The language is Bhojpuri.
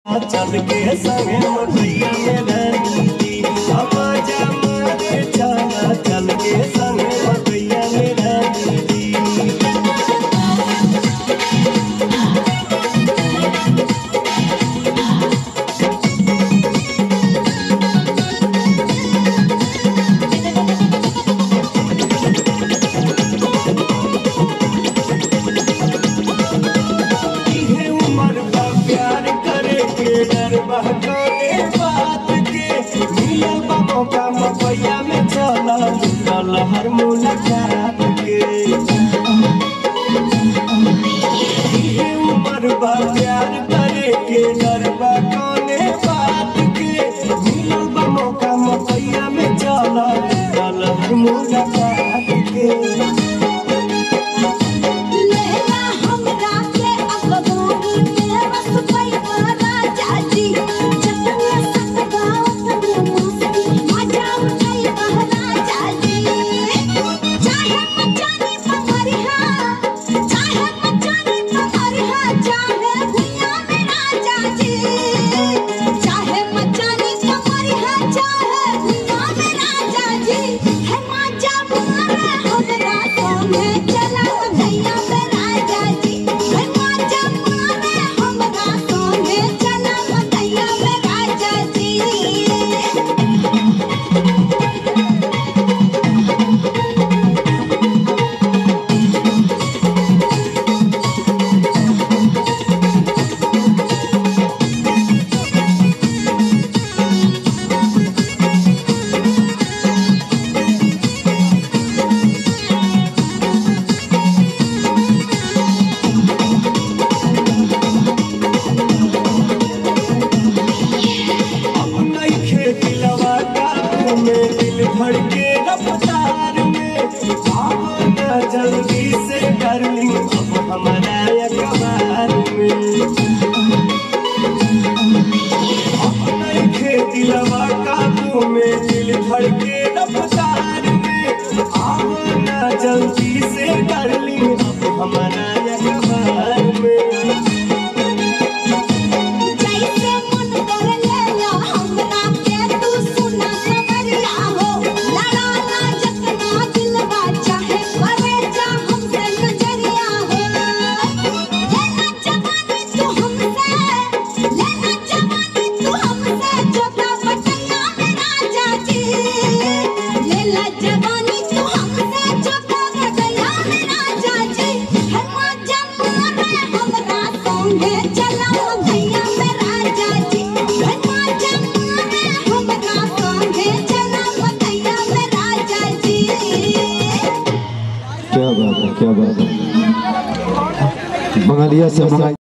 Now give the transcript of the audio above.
चल के संगे मकैया में रहती अब जमाने चला चल के संगे मकैया में रहती इहे उम्र बा प्यार करे के डर बा करे बात के मिलल बा मौका मपैया में चला चल हर मुलाकात के इहे उम्र बा प्यार करे के डर बा करे बात के मिलल बा मौका मपैया में चला चल हर मुलाकात के लहला हमरा के अखबारी में बस पैवा राजा जी जतने सत गावत में मस्ती मजा उठाई राजा जी चाहे मचानी पमरिहा चाहे मचानी पमरिहा चाहे भुइया में राजा जी चाहे मचानी पमरिहा चाहे भुइया में राजा जी है मजा मारे हमरा संगे चला भैया में राजा जी है मजा मारे हमरा संगे चला भैया में राजा जी अब नइखे दिलवा काबू में दिल धड़के रफ्तार में आओ ना जल्दी से डार्लिंग अब हमारा अखबार में अब नइखे दिलवा काबू में दिल धड़के रफ्तार में आओ ना जल्दी से डार्लिंग अब हमारा अखबार में जैसे मन कर लेला हमरा के तू सुना खबरिया हो लड़ाना जतना दिलवा चाहे करे जा हमसे नजरिया हो लेना जवानी तू हमसे लेना जवानी तू हमसे जोता बटैया में राजा जी लेला जवानी तू हमसे जोता बटैया में राजा जी है मजा मारे हमरा संगे चला भैया में राजा जी है मजा मारे हमरा संगे चला भैया में राजा जी क्या बात है क्या बात है बंगालिया से मंगाई